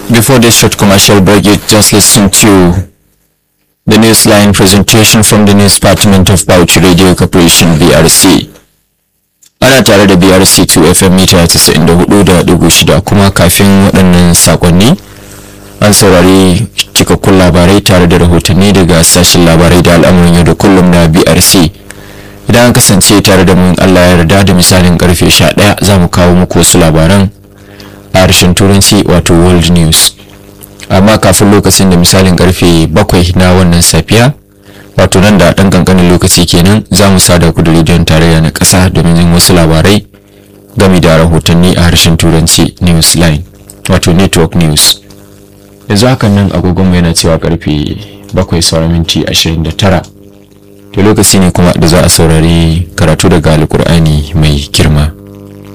Before this short commercial break, you just listened to the Newsline presentation from the News Department of Bauchi Radio Corporation BRC. Ana tare da BRC 2 FM mita 94.6 kuma kafin waɗannan sakonni an saurari cikakkun labarai tare da rahotanni daga sashen labarai da al'amuran yau da kullum na BRC. Idan an kasance tare da mun Allah ya yarda da misalin karfe 11 za mu kawo muku wasu labaran a harshen turanci wato world news amma kafin lokacin da misalin karfe bakwai na wannan safiya wato nan da ɗan kankanin lokaci kenan za mu sada ku da rediyon tarayya na ƙasa domin yin wasu labarai game da rahotanni a harshen turanci news line wato network news yanzu hakan nan agogonmu yana cewa karfe bakwai sauran minti ashirin da tara to lokaci ne kuma da za a saurari karatu daga alkur'ani mai girma